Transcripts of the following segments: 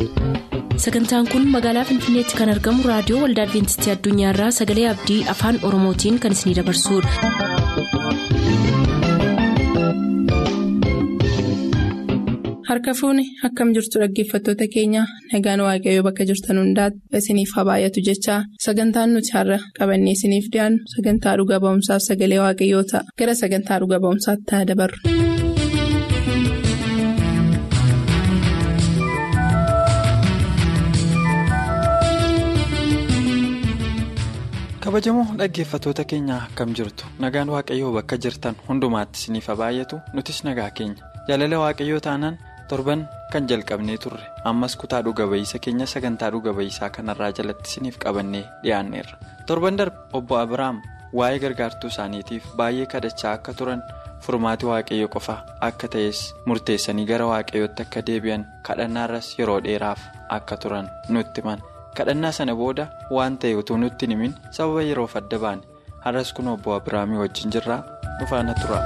sagantaan kun magaalaa finfinneetti kan argamu raadiyoo waldaa adventistii addunyaarraa sagalee abdii afaan oromootiin kan isinidabarsudha. harka fuuni akkam jirtu dhaggeeffattoota keenya nagaan waaqayyoo bakka jirtan hundaati isiniif haa baay'atu jechaa sagantaan nuti har'a qabannee isiniif dhiyaannu sagantaa dhuga ba'umsaaf sagalee waaqayyoo ta'a gara sagantaa dhuga ba'umsaatti haa dabarru. kabajamoo dhaggeeffattoota keenya akkam jirtu nagaan waaqayyoo bakka jirtan hundumaatti isiniif haa baay'atu nutis nagaa keenya jaalala waaqayyoo taanaan torban kan jalqabnee turre ammas kutaa dhuga ba'iisa keenya sagantaa dhuga ba'iisaa kanarraa jalatti isiniif qabannee dhiyaanneerra torban darbe obbo abiraam waa'ee gargaartuu isaaniitiif baay'ee kadhachaa akka turan furmaati waaqayyo qofa akka ta'es murteessanii gara waaqayyootti akka deebi'an kadhannaarras yeroo dheeraaf akka turan nutti himan. kadhannaa sana booda waan ta'e utuu nutti himin sababa yeroof adda baane har'as kun obbo abiraamii wajjin jirraa dhufaana tura.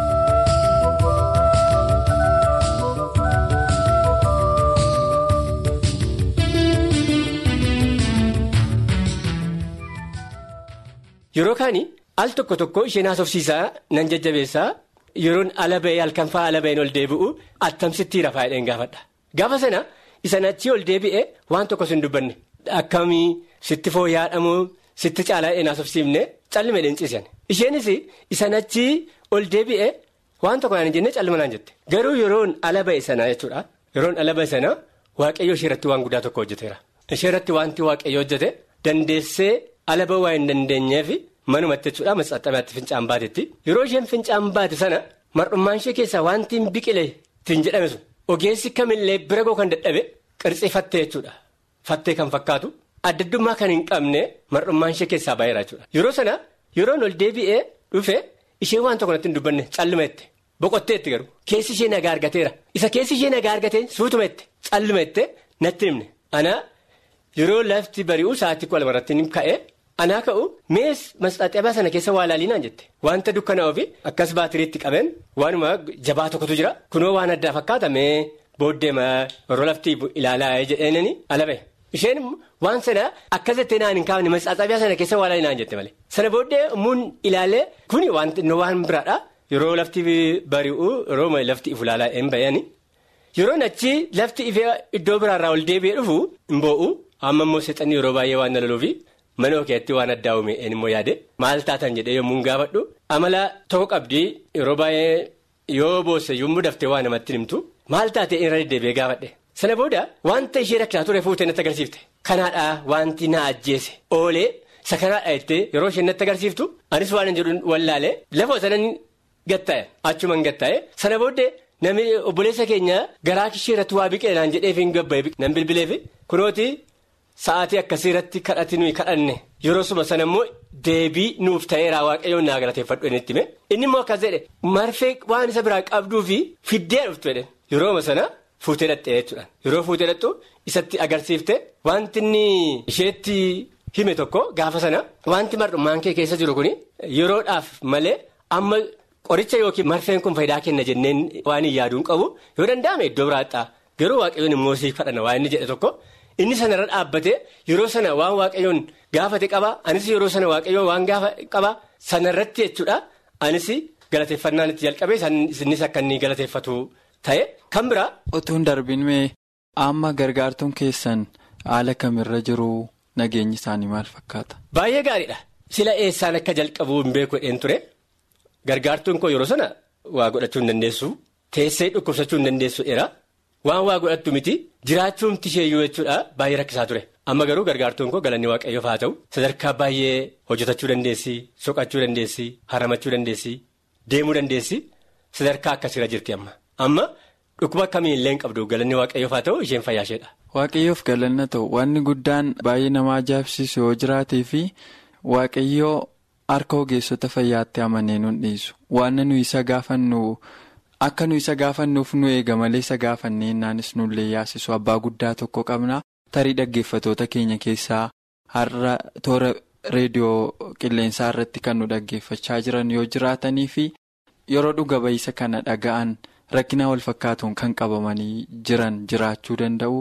yeroo kaanii al tokko tokko isheen haasofsiisaa nan jajjabeessaa yeroon ala ba'ee halkan fa'aa ala ba'een ol deebi'u attamsitti rafaa jedheen gaafadha gaafa sana isa achii ol deebi'ee waan tokko sin dubbanne. Akkamii sitti fooyya'aadhamoo sitti caalaa dheen haasofsiifne callima dheen ciisan isheenis isa achii ol deebi'ee waan tokko naan jennee callima naan jette garuu yeroon ala ba'e sanaa jechuudha yeroon ala ba'e sanaa waaqayyo ishee irratti waan guddaa tokko hojjeteera ishee irratti wanti waaqayyo hojjete dandeessee ala ba'uu waan hin dandeenyeef manumatti jechuudha matsaxxamaatti fincaan baatetti yeroo isheen fincaan baate sana mar'ummaan ishee keessaa wanti hin biqile ittiin jedhame sun ogeessi kamillee bira goo kan dadhabe qirxifattee jechuudha. Fattee kan fakkaatu addaddummaa kan hin qabne mar'ummaan ishee keessaa baay'eera jechuudha. Yeroo sana yeroon ol deebi'ee dhufe ishee waan tokko natti hin dubbanne calluma jette boqottee jette garuu keessi ishee nagaa argateera isa keessi ishee nagaa argatee suutuma jette calluma jette natti himne anaa yeroo lafti bari'u sa'aatii kudha lamarratti ni ka'e anaa ka'u mees masxaaxabaa sana keessa waa laalinaan jette wanta dukkanaa ofii akkas baatiriitti qabeen waanuma jabaa tokkotu jira kunoo waan addaa fakkaata mee booddeema yeroo lafti ilaalaa jedheenani ala ba'e. Isheen waan sana akkas jettee naan hin kaafne masxaaxabiyaa sana keessa waa laalinaan jette malee. Sana booddee muun ilaalee kuni waan biraadha. Yeroo lafti bari'u yeroo lafti ifu ilaalaa hin bayani. Yeroo achi lafti ifee iddoo biraarraa ol deebi'ee dhufu hin boo'u. Amma immoo seexanni yeroo baay'ee waan nalaluu mana okeetti waan addaa uume immoo yaade maal taatan jedhee yommuu gaafadhu. Amala tokko qabdi yeroo baay'ee yoo boosse yommuu daftee waa namatti himtu maal taatee irra deddeebi'ee gaafadhe. Sana booda wanta ishee rakkisaa ture fuutee natti agarsiifte kanaadhaa wanti na ajjeese oolee isa kanaadhaa jettee yeroo isheen natti agarsiiftu anis waan hin jedhu wallaalee lafa sanan gattaa'e achumaan gattaa'e sana booddee namni obboleessa keenya garaa ishee irratti waa biqile naan jedheef hin gabba'e nan bilbileef kunooti sa'aatii akkasii irratti kadhati nuyi kadhanne yeroo suma sana immoo deebii nuuf ta'eeraa waaqayyoon naa galateeffadhu inni itti hime inni immoo akkas jedhe marfee waan isa biraa qabduu fi fiddee dhuftu jedhe yerooma sana. Fuutee dhattee jechuudha yeroo fuutee dhattu isatti agarsiifte wanti inni isheetti hime tokko gaafa sana wanti mar'ummaan kee keessa jiru kun yeroodhaaf malee amma qoricha yookiin marfeen kun faayidaa kenna jenneen waan hin yaaduun qabu yoo danda'ame iddoo biraadhaa garuu waaqayyoon immoo siif kadhana waan inni jedhe tokko inni sanarra dhaabbatee yeroo sana waan waaqayyoon gaafate qaba anis yeroo sana waaqayyoon waan gaafa qaba sanarratti jechuudha anis galateeffannaan itti jalqabee innis akka inni galateeffatu. Ta'e kan biraa. Otuun darbin mee amma gargaartuun keessan haala kamirra jiru nageenyi isaanii maal fakkaata? Baay'ee gaariidha. Sila eessaan akka jalqabu hin beeku jedheen ture. Gargaartuun koo yeroo sana waa godhachuu hin dandeessu. Teessee dhukkubsachuu hin dandeessu dheeraa. Waan waa godhattu miti jiraachuumti isheeyyuu jechuudha baay'ee rakkisaa ture. Amma garuu gargaartuun koo galanni waaqayyoof haa ta'u sadarkaa baay'ee hojjetachuu dandeessi, soqachuu dandeessi, haramachuu dandeessi, deemuu dandeessi sadarkaa akkasiirra jirti amma. Amma dhukkuba akkamii illee hin qabdu galanni waaqayyoof haa ta'u isheen fayyaasheedha. Waaqayyoof galanna ta'u wanni guddaan baay'ee nama ajaa'ibsiisu yoo jiraatee fi waaqayyoo harka ogeessota fayyaatti amanee nun dhiisu waan nu isa gaafannu akka nu isa gaafannuuf nu eega malee isa gaafannee innaanis nullee yaasisu abbaa guddaa tokko qabna tarii dhaggeeffatoota keenya keessaa har'a toora reediyoo qilleensaa irratti kan nu dhaggeeffachaa jiran yoo jiraatanii fi yeroo dhuga ba'iisa kana dhaga'an. Rakkina wal fakkaatuun kan qabamanii jiran jiraachuu danda'u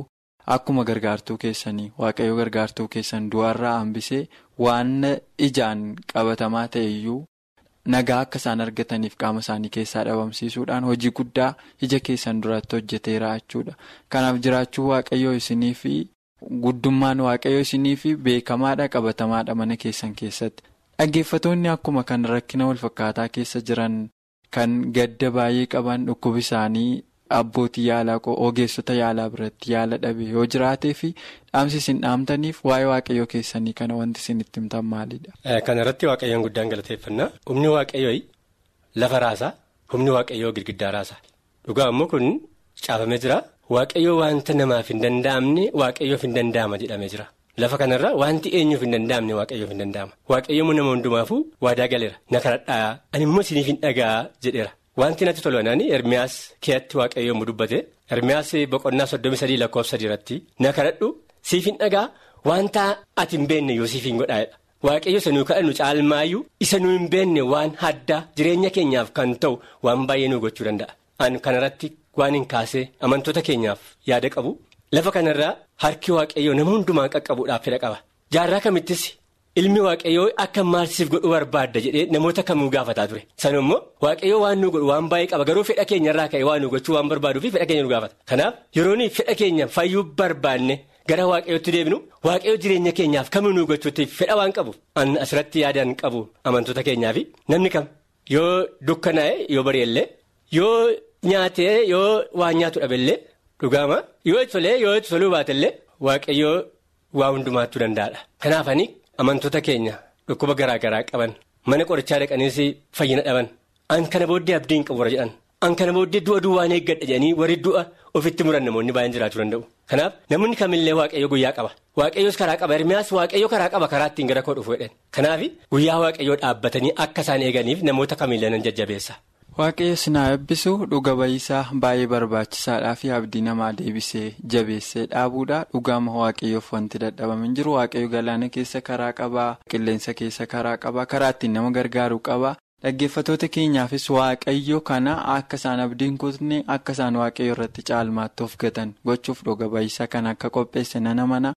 akkuma gargaartuu keessanii waaqayyo gargaartuu keessan du'arraa hambisee waan ijaan qabatamaa ta'e iyyuu nagaa akka isaan argataniif qaama isaanii keessaa dhabamsiisuudhaan hojii guddaa ija keessan duratti hojjeteera jechuudha. Kanaaf jiraachuu waaqayyoo isinii fi guddummaan waaqayyoo isinii fi beekamaadha qabatamaadha mana keessan keessatti. Dhaggeeffatoonni akkuma kan rakkina walfakkaataa keessa jiran kan gadda baay'ee qaban dhukkubi isaanii abbootii yaalaa ogeessota yaalaa biratti yaala dhabe yoo jiraatee fi dhaamsi isin dhaamtaniif waa'ee waaqayyoo keessanii kana wanti isin itti himtan maalidha. Kana irratti waaqayyoon guddaan galateeffannaa humni waaqayyoo lafa raasaa humni waaqayyoo girgiddaa raasaa dhugaa immoo kun caafamee jira waaqayyoo wanta namaaf hin danda'amne waaqayyoof hin danda'ama jedhamee jira. Lafa kanarra wanti eenyuuf hin danda'amne waaqayyoof hin danda'ama. Waaqayyoon nama hundumaafuu waadaa galeera. Na kadhadhaa ani immoo isiniif hin dhagaa jedheera. Wanti natti tolanaani Ermiyaas keeyyatti waaqayyoon mu dubbate. Ermiyaas boqonnaa soddomii sadii lakkoofsa sadii irratti na kadhadhu siif hin dhagaa wanta ati hin beekne yoo siif hin godhaa'edha. Waaqayyo isa nuyi kadhannu caalmaayyuu isa nuyi hin beekne waan addaa jireenya keenyaaf kan ta'u waan baay'ee nu gochuu danda'a. An kanarratti waan hin kaasee amantoota keenyaaf yaada qabu. Lafa kanarraa harki waaqayyoo nama hundumaan qaqqabuudhaaf fedha qaba. Jaarraa kamittis ilmi waaqayyoo akka maalsiif godhu barbaadda jedhee namoota kamuu gaafataa ture. Sana immoo waaqayyoo waan nu godhu waan baay'ee qaba garuu fedha keenyarraa ka'e waan nu gochuu waan barbaaduu fi fedha keenya nu gaafata. Kanaaf yeroo fedha keenya fayyuu barbaanne gara waaqayyootti deebinu waaqayyoo jireenya keenyaaf kamuu nu gochuutti fedha waan qabu. An asirratti yaadaan qabu amantoota keenyaaf namni kam yoo dukkanaa'e yoo bareellee yoo nyaatee yoo waan nyaatu dhabeellee. Dhugaama yoo itti tolee yoo itti toluu baatellee waaqayyoo waa hundumaattuu danda'adha. Kanaaf ani amantoota keenya dhukkuba garaa garaa qaban mana qorichaa dhaqaniis fayyina dhaban an kana booddee abdiin qabu warra jedhan an kana booddee du'a duwwaan eeggadha jedhanii warri du'a ofitti muran namoonni baay'een jiraachuu danda'u. Kanaaf namni kamillee waaqayyo guyyaa qaba waaqayyoos karaa qaba Ermiyaas waaqayyo karaa qaba karaa ittiin gara koo dhufu jedhan kanaaf guyyaa waaqayyoo dhaabbatanii akka isaan eeganiif namoota kamillee nan jajjabeessa. Waaqayyo sinaa eebbisu dhuga ba'iisaa baay'ee barbaachisaadhaa fi abdii namaa deebisee jabeessee dhaabuudha dhugaama waaqayyoof wanti dadhabamin jiru waaqayyo galaana keessa karaa qabaa qilleensa keessa karaa qabaa karaa ittiin nama gargaaru qabaa dhaggeeffatoota keenyaafis waaqayyo kana akka isaan abdiin kutne akka isaan waaqayyo irratti caalmaatti of gatan gochuuf dhuga ba'iisaa kan akka qopheesse nana mana.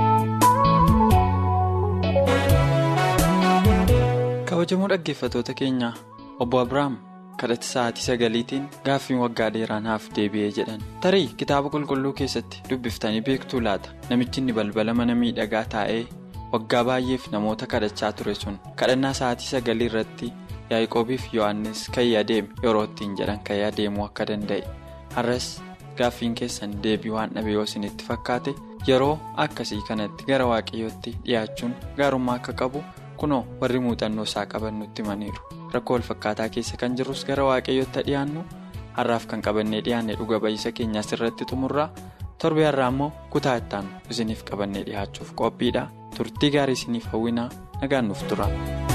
kabajamoo dhaggeeffatoota keenya obbo Abiraam. kadhatti sa'aatii sagaliitiin gaaffiin waggaa dheeraa naaf deebi'ee jedhan tarii kitaaba qulqulluu keessatti dubbiftanii beektuu laata namichi inni balbala mana miidhagaa taa'ee waggaa baay'eef namoota kadhachaa ture sun kadhannaa sa'aatii sagalii irratti yaaqoobiif yohannis ka'ii adeeme yeroo ittiin jedhan ka'ii adeemuu akka danda'e har'as gaaffiin keessan deebii waan dhabe yoo isinitti fakkaate yeroo akkasii kanatti gara waaqayyootti dhiyaachuun gaarummaa akka qabu kunoo warri muuxannoo isaa qaban nutti himaniiru. rakkoo walfakkaataa keessa kan jirrus gara waaqayyootti dhiyaannu har'aaf kan qabannee dhiyaanne dhuga ba'iisa keenyaas irratti xumurraa torbee har'aa immoo kutaa ittaanu isiniif qabannee dhiyaachuuf qophiidha turtii gaarii isiniif hawwinaa nagaan nuuf tura.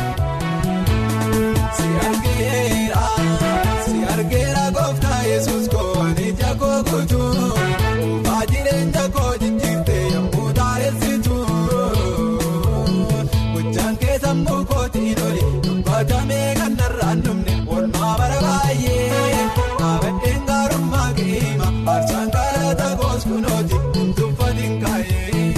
Damee kan darraan dhumne walmaa bara baay'ee dhaabbateen gaarummaa keema harsaan galata goos kunooti tuffatiin kaayee.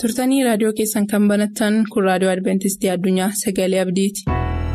turtanii raadiyoo keessan kan banattan kun raadiyoo adventistii addunyaa sagalee abdiiti.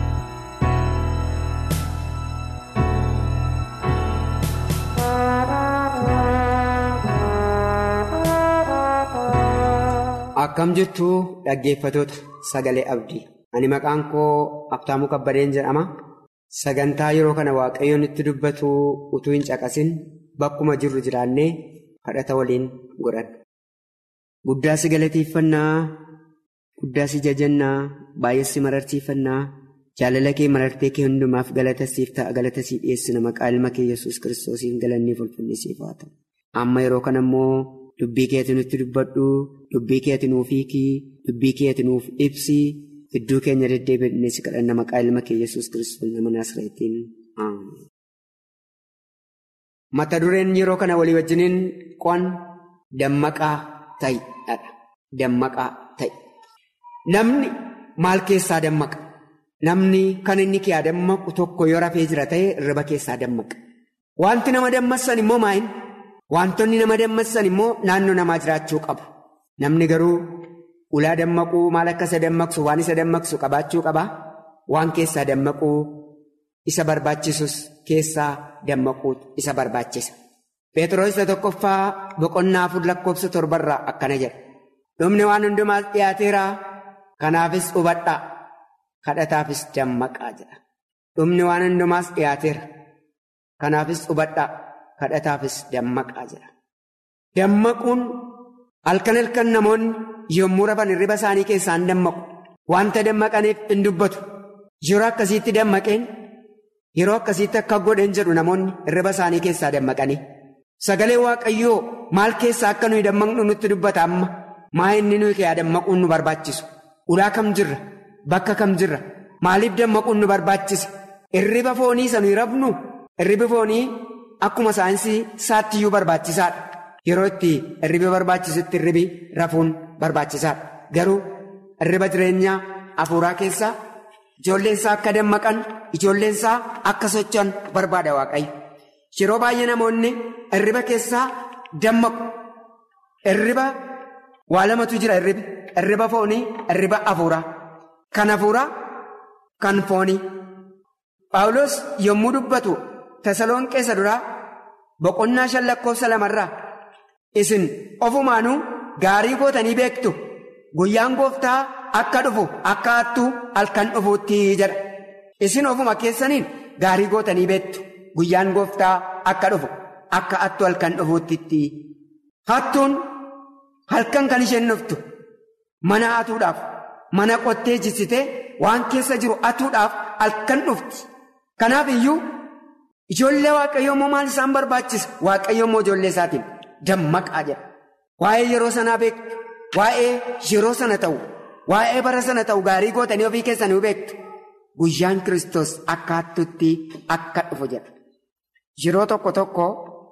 Akkam jirtu dhaggeeffatoota sagalee abdii ani maqaan koo Abtaamuu Kabbadeen jedhama sagantaa yeroo kana waaqayyo nutti dubbatu utuu hin caqasin bakkuma jirru jiraannee kadhata waliin godhanna. Guddaa si galateeffannaa guddaa si jajannaa baay'ee si mararsiifannaa jaalala kee marartee kee hundumaaf galata siif ta'a galata siif dhiyeessina maqaa ilma kee yesus kiristoosiin galannee ulfinni siif haa ta'u. Amma yeroo kana immoo dubbii keetti nutti dubbadhu dubbii keetti nuuf hiikii dubbii keetti nuuf ibsi iddoo keenya deddeebi'ee si kadhanna maqaa ilma kee yesus kiristoos nama naasreetiin mata dureen yeroo kana walii wajjiniin qo'an dammaqaa ta'edha dammaqaa ta'e namni maal keessaa dammaqa namni kan inni kee dammaqu tokko yoo rafee jira ta'e irriba keessaa dammaqa wanti nama dammassan immoo maayin. Wantoonni nama dammassan immoo naannoo namaa jiraachuu qabu. Namni garuu ulaa dammaquu maal akka isa dammaqsu waan isa dammaqsu qabaachuu qaba. Waan keessaa dammaquu isa barbaachisus keessaa dammaquu isa barbaachisa. Pheexroos isa tokkoffaa boqonnaa afur lakkoofsa torbarraa akkana jedha. Dhumni waan hundumaas dhiyaateera. Kanaafis hubadhaa. Kadhataafis dammaqaa jedha. Dhumni waan hundumaas dhiyaateera. Kanaafis hubadhaa. kadhataafis dammaqaa jira. Dammaquun halkan halkan namoonni yommuu rafan hirriba isaanii keessaan dammaqu. Wanta dammaqaniif hin dubbatu. Yeroo akkasiitti dammaqeen yeroo akkasiitti akka godhan jedhu namoonni hirriba isaanii keessaa dammaqanii. Sagalee Waaqayyoo maal keessaa akka nuyi dammaqnu nutti dubbata amma. Maa inni nuyi kee dammaquun nu barbaachisu? Ulaa kam jirra? Bakka kam jirra? Maaliif dammaquun nu barbaachisa? Hirriba foonii isa nuyi rafnu? Hirribi foonii akkuma saayinsii isaattiyyuu barbaachisaadha. Yeroo itti hirriba barbaachisutti hirribi rafuun barbaachisaadha. Garuu hirriba jireenyaa hafuuraa keessaa ijoolleensaa akka dammaqan ijoolleensaa akka socho'an barbaada waaqayyo. Yeroo baay'ee namoonni hirriba keessaa dammaqu. Hirriba waa lamatu jira hirribi. Hirriba foonii, hirriba hafuuraa. Kan hafuuraa, kan foonii. Paawulos yommuu dubbatu Tasaloon keessa duraa boqonnaa shan lakkoofsa lamarraa isin ofumaanuu gaarii gootanii beektu guyyaan gooftaa akka dhufu akka hattuu halkan dhufuutti jedha. Isin ofuma keessaniin gaarii gootanii beektu guyyaan gooftaa akka dhufu akka hattuu halkan dhufuutti. Hattuun halkan kan isheen dhuftu mana hatuudhaaf mana qottee jissitee waan keessa jiru hatuudhaaf halkan dhufti. Kanaaf iyyuu. Ijoollee waaqayyoo immoo maal isaan barbaachisa? Waaqayyoo immoo ijoollee isaatiin dammaqaa jedha. Waa'ee yeroo sanaa beektu, waa'ee yeroo sana ta'u, waa'ee bara sana ta'u gaarii gootanii ofii keessanii beektu. Guyyaan Kiristoos akka hattuutti akka dhufu jedha. Yeroo tokko tokko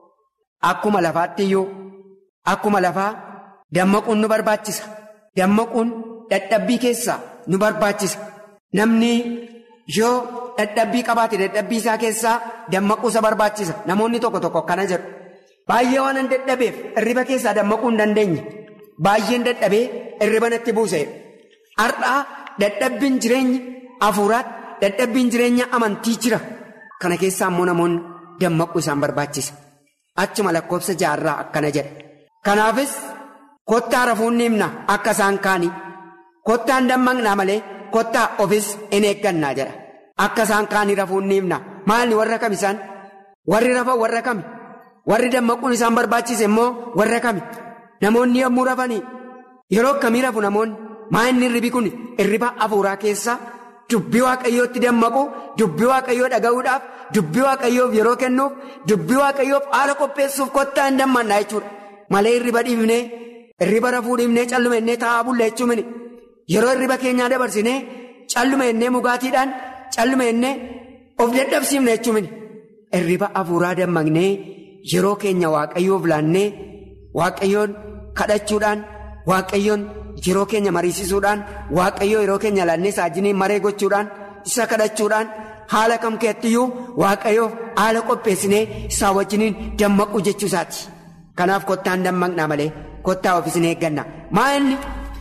akkuma lafaatti iyyuu akkuma lafaa dammaquun nu barbaachisa. Dammaquun dadhabbii keessaa nu barbaachisa. Namni yoo. Dadhabbii qabaate dadhabbii isaa keessaa dammaquu isa barbaachisa. Namoonni tokko tokko akkana jedhu. Baay'ee waan hin dadhabeef hirriba keessaa dammaquu hin dandeenye. Baay'een dadhabee hirriba natti buuse. Har'aa dadhabbiin jireenya hafuuraatti dadhabbiin jireenya amantii jira. Kana keessaa immoo namoonni dammaquu isaan barbaachisa. Achuma lakkoofsa jaarraa akkana jedha. Kanaafis kottaa rafuun ni himna akka isaan kaanii. Kottaan dammaqnaa malee kottaa ofis hin eeggannaa jedha. Akka isaan kaanii rafuun ni himna. Maalni warra kam isaan? Warri rafan warra kami? Warri dammaquun isaan barbaachise immoo warra kami? Namoonni yommuu rafanii yeroo akkamii rafu namoonni? Maa inni hirribi kun hirriba hafuuraa keessaa dubbii waaqayyootti dammaqu, dubbii waaqayyoo dhaga'uudhaaf, dubbii waaqayyoof yeroo kennuuf, dubbii waaqayyoof haala qopheessuuf kottaa hin dammannaa jechuudha. Malee hirriba dhiifnee, hirriba rafuu dhiifnee calluma innee taa'aa bulla jechuun yeroo hirriba keenyaa dabarsinee calluma innee mugaatiidhaan. Calluma innee of dadhabsiifne jechuun hirriba hafuuraa dammaqnee yeroo keenya waaqayyoof laannee waaqayyoon kadhachuudhaan waaqayyoon yeroo keenya mariisisuudhaan waaqayyoo yeroo keenya laannee saajiniin maree gochuudhaan isa kadhachuudhaan haala kam keettiyuu waaqayyoof haala qopheessinee isaa wajjiniin dammaquu jechuusaati. Kanaaf kottaan dammaqnaa malee kottaa ofiis hin eegganna. Maa inni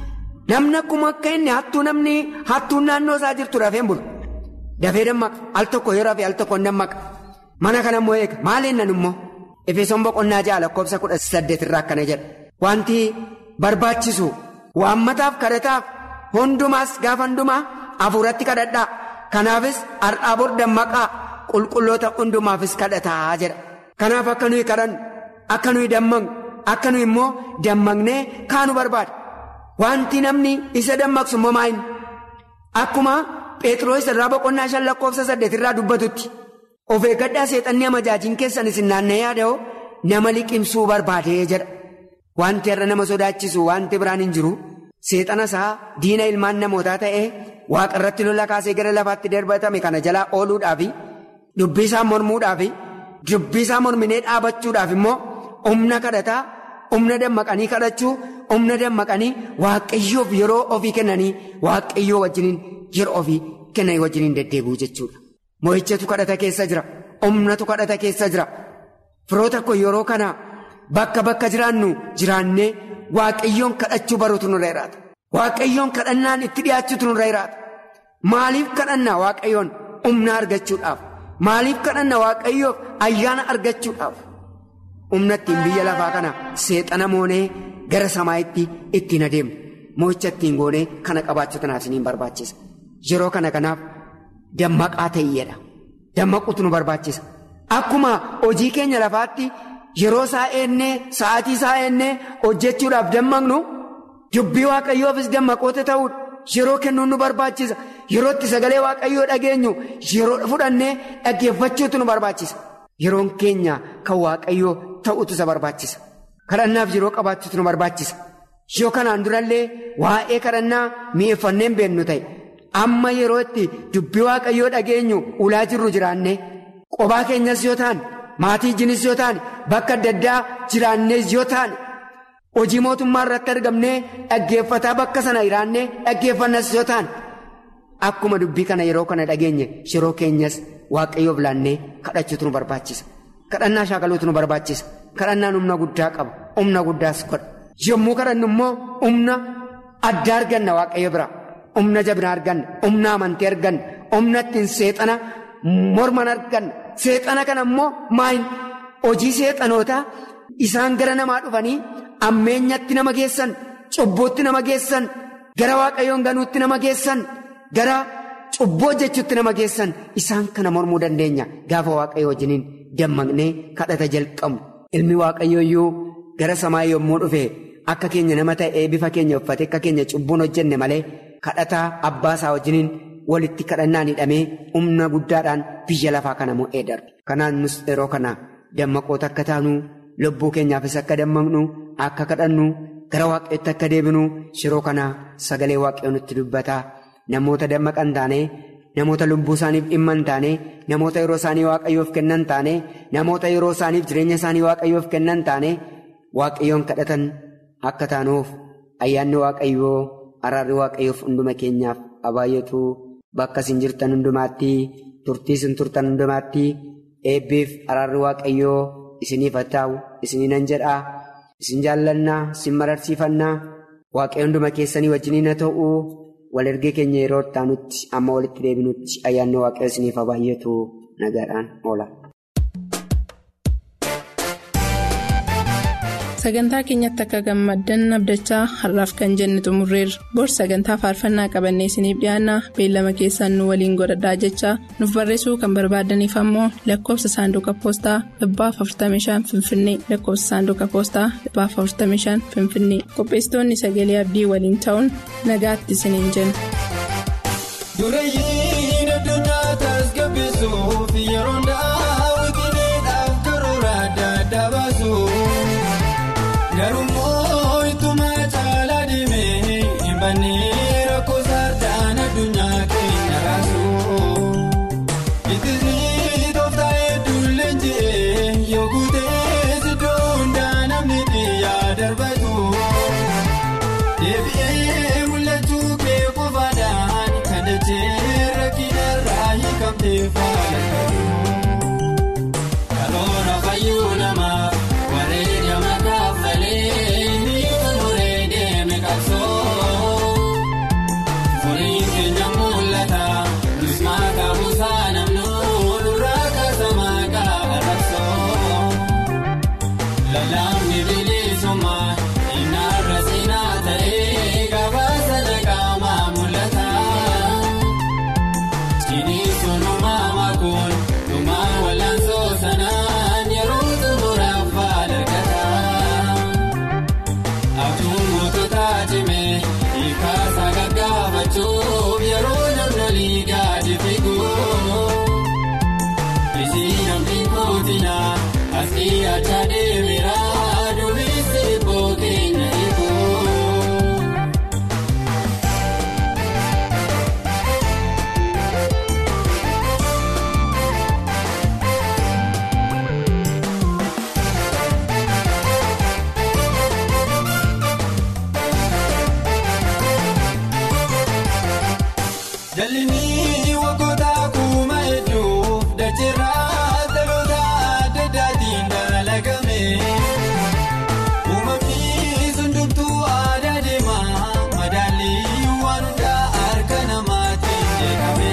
Namni akkuma akka inni hattuu namni hattuun naannoo isaa jirtu dafee bulu. Dafee dammaqa al tokko yeroo fi al tokko dammaqa. Mana kana immoo eega maaliin nan immoo Efesoon boqonnaa ja'a lakkoofsa kudha saddeet irraa akkana jedha. Wanti barbaachisu waammataaf kadhataaf hundumaas gaafa hundumaa hafuuratti kadhadhaa. Kanaafis har'aa bor dammaqaa qulqulloota hundumaafis kadhataa jedha. Kanaaf akka nuyi kadhannu akka nuyi dammaqnu akka nuyi immoo dammaqnee kaanu barbaada. Wanti namni isa dammaqsu immoo maayini? Akkuma Pheexroos irraa boqonnaa shan lakkoofsa saddeet irraa dubbatutti. Of eeggadhaa seexanni amajaajiin keessan isin naanna'ee yaada'oo nama liqimsuu barbaadee jedha. Wanti har'a nama sodaachisu wanti biraan hin jiru. Seexana isaa diina ilmaan namootaa ta'ee waaqa irratti lola kaasee gara lafaatti darbatame kana jalaa ooluudhaafi dubbii isaa mormuudhaafi dubbii isaa morminee dhaabachuudhaaf immoo humna kadhataa humna dammaqanii kadhachuu humna dammaqanii waaqayyoof yeroo ofii kennanii waaqayyoo wajjiniin yeroo ofii kennanii wajjiniin deddeebi'uu jechuudha. Mo'ichatu kadhata keessa jira. Humnatu kadhata keessa jira. Firoota koo yeroo kana bakka bakka jiraannu jiraannee waaqayyoon kadhachuu baruutu nurra jiraata. Waaqayyoon kadhannaan itti dhiyaachuutu nurra jiraata. Maaliif kadhannaa waaqayyoon humna argachuudhaaf? Maaliif kadhannaa waaqayyoof ayyaana argachuudhaaf? Humna ittiin biyya lafaa kana seexana moonee gara samaa'itti ittiin adeemnu. Mo'icha ittiin goonee kana qabaachuu tanaaf isiniin barbaachisa. Yeroo kana kanaaf. Dammaqaa ta'eedha. Dammaquutu nu barbaachisa. Akkuma hojii keenya lafaatti yeroo isaa eennee sa'aatii isaa eennee hojjechuudhaaf dammaqnu dubbii waaqayyoofis dammaqoota ta'uudha. Yeroo kennuun nu barbaachisa. Yeroo itti sagalee waaqayyoo dhageenyu yeroo fudhannee dhaggeeffachuutu nu barbaachisa. Yeroon keenya kan waaqayyoo ta'utu isa barbaachisa. Kadhannaaf yeroo qabaachuutu nu barbaachisa. Yoo kanaan durallee waa'ee kadhannaa mi'eeffannee beennu ta'e. Amma yeroo itti dubbii waaqayyoo dhageenyu ulaa jirru jiraanne qobaa keenyas yoo ta'an maatii jinis yoo ta'an bakka adda addaa jiraannes yoo ta'an hojii mootummaa irratti argamnee dhaggeeffataa bakka sana jiraannee dhaggeeffannas yoo ta'an akkuma dubbii kana yeroo kana dhageenye yeroo keenyas waaqayyoof laannee kadhachuutu nu barbaachisa. Kadhannaa shaakaluutu nu barbaachisa. Kadhannaan humna guddaa qaba. Humna guddaas godha. Yommuu kadhannu immoo humna addaa arganna waaqayyo bira. Humna jabina arganna. Humna amantii arganna. Humna ittiin seexana morman arganna. Seexana kana immoo maayin hojii seexanootaa isaan gara namaa dhufanii ammeenyatti nama geessan, cubbuutti nama geessan, gara waaqayyoon ganuutti nama geessan, gara cubbuu hojjechuutti nama geessan isaan kana mormuu dandeenya. Gaafa waaqayyo wajjiniin dammaqnee kadhata jalqabu. Ilmi waaqayyoo iyyuu gara samaa yommuu dhufe akka keenya nama ta'ee bifa keenya uffate akka keenya cubbuun hojjenne malee. kadhataa abbaa isaa wajjiniin walitti kadhannaan hidhamee humna guddaadhaan biyya lafaa kana mo'ee darbe. Kanaan nus yeroo kana dammaqoota akka taanu lubbuu keenyaafis akka dammaqnu akka kadhannu gara waaqayyootti akka deebinu yeroo kana sagalee waaqayyoo nutti dubbataa namoota dammaqan taane namoota lubbuu isaaniif dhimma hin taane namoota yeroo isaanii waaqayyoof kennan taane namoota yeroo isaaniif jireenya isaanii waaqayyoof kennan taane waaqayyoon kadhatan akka taanuuf ayyaanni waaqayyoo. Araarri waaqayyoof hunduma keenyaaf abaayyatu bakka isin jirtan hundumaatti turtii isin turtan hundumaatti eebbiif araarri waaqayyoo isiniif haa ta'u isiniinan jedhaa isin jaallannaa isin mararsiifannaa waaqayyo hunduma keessanii wajjiniin haa ta'u wal ergee keenya yeroo taanutti amma walitti deebinutti ayyaanni waaqayyo isiniif abaayyatu nagaadhaan oola. sagantaa keenyatti akka gammaddan abdachaa har'aaf kan jenne xumurreerra bor sagantaa faarfannaa qabannee isiniif dhiyaanna beellama keessaan nu waliin godhadhaa jechaa nuuf barreessuu kan barbaadaniif ammoo lakkoofsa saanduqa poostaa dhibbaaf 45 finfinnee lakkoofsa saanduqa poostaa dhibbaaf 45 finfinnee qopheessitoonni sagalee abdii waliin ta'uun nagaatti isiniin jenna. Dureeyyiin addunyaa tasgabbeessuuf yeroo daawwitiidhaaf karoora adda addaa baasu. Garuu ittuma caalaa deemee hin bannee rakkoo saardaan addunyaa keenya raasu. Ittisni tooftaa hedduun leenji'ee yoo guutee siddoo hundaa namni biyyaa darbatu. Deebi'ee mul'achuu kee qofaadhaan kan dachee rakkinarraa hiikamtee faalatu. Kaloora fayyuu namaaf wareega makaaf malee ni muree deeme qabsoo. Lalaafni bilisummaa inaarra siinaa ta'ee gabaasa naqaamaa mul'ata. Ciniinsuun uumamaa kun dhumaa wal'aansoo sanaan yeroo xumuraaf faal argata. Abjuun mootota cimee hiikaasaa gaggaafachuuf yeroo namni gadi figu. Isiin namni kootinaa asii acha deemira duumessi bookeenya eeguu. Jalli waggoota kuma hedduuf dacheerraa dhaloota adda addaatiin dalagame. Uumamni sundubtuu aadaa deemaa madaallii waan hundaa harka namaatiin jedhame.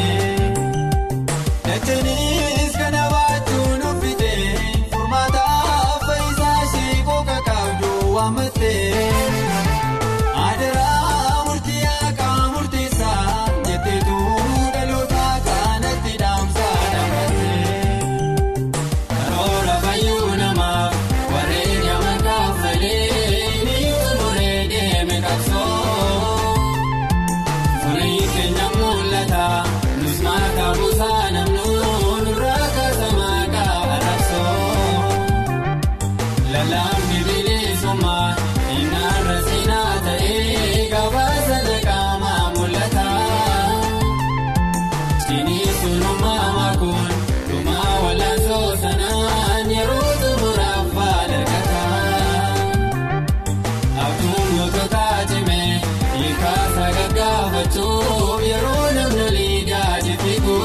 Dacheenis kana baachuun uffite furmaata faayisaa ishee kooka qabdu waamatte. Adaraa murtii akka murteessaa jetteetu dhaloota kanatti dhaamsaa dhaamate. Karoora fayyuu namaaf warreen yaaman kaffalee ni xumuree deeme qabsoo. Furii keenya mul'ata nus maakaa buusaa namnuun nurraa kaasa maakaa arabsoo. Lalaafni bilisummaa inaarra siinaa ta'ee gabaasa naqaamaa mul'ata. Ciniinsuun uumamaa kun dhumaa wal'aansoo sanaan yeroo xumuraaf faal argata. Abjuun mootota cimee hiikaasaa gaggaafachuuf yeroo namni gadi figu.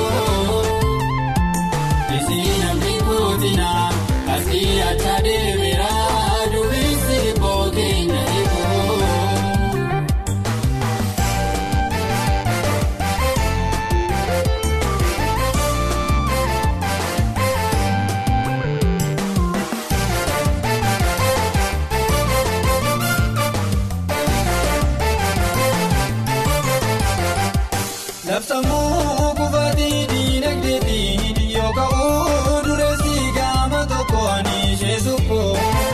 Isiin namni kootinaa asii acha deemira duumessi bookeenya eeguu. Labsamuu kufaatii diinagdeetiin yoo ka'uu dureessi gama tokkoon ishee suphoo.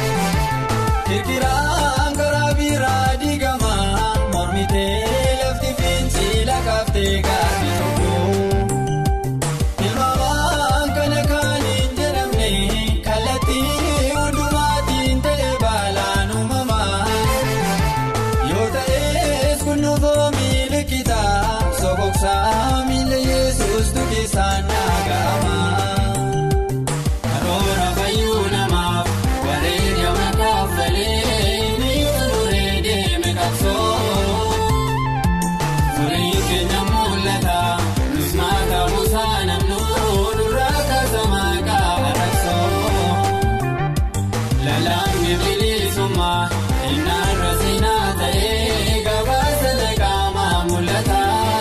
Kirkiraan karaa biraa diigamaa mormitee lafti fincila kaaftee gaafii tokko. Ilmaamaan kana kan hin jedhamne kallattii hundumaatiin ta'e baalaan uumamaa. Yoo ta'es kunuunfoo miilikitaa soqoqsaa miila Yesuus dukkisaan naagama. Karoora fayyuu namaaf warreen yaaman kaffalee ni xumuree deeme qabsoo. Furii keenya mul'ata nus maakaa buusaa namnuun nurraa kaasa maakaa arabsoo. Lalaafni bilisummaa inaarra siinaa ta'ee gabaasa naqaamaa mul'ata.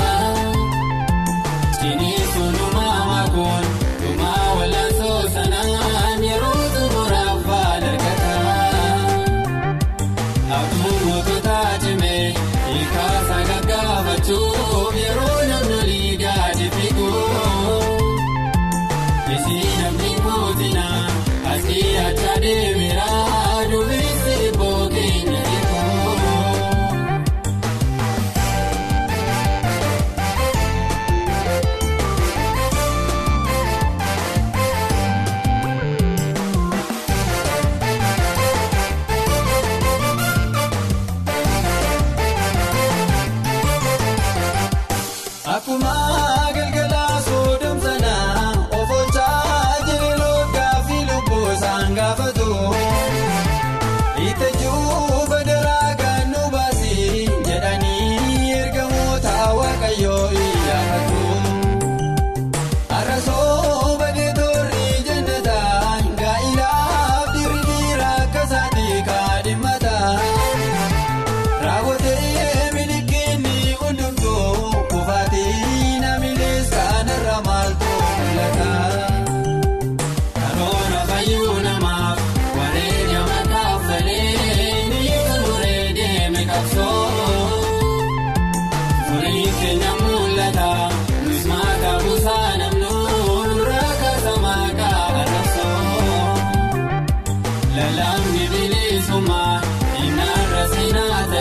Ciniinsuun uumamaa kun dhumaa wal'aansoo sanaan yeroo xumuraaf faal argata. Abjuun mootota cimee hiikaasaa gaggaafachuuf yeroo namni gadi figu. Isiin namni kootinaa asii acha deemira duumessi bookeenya eeguu. Lalaafni bilisummaa, inni arra seenaa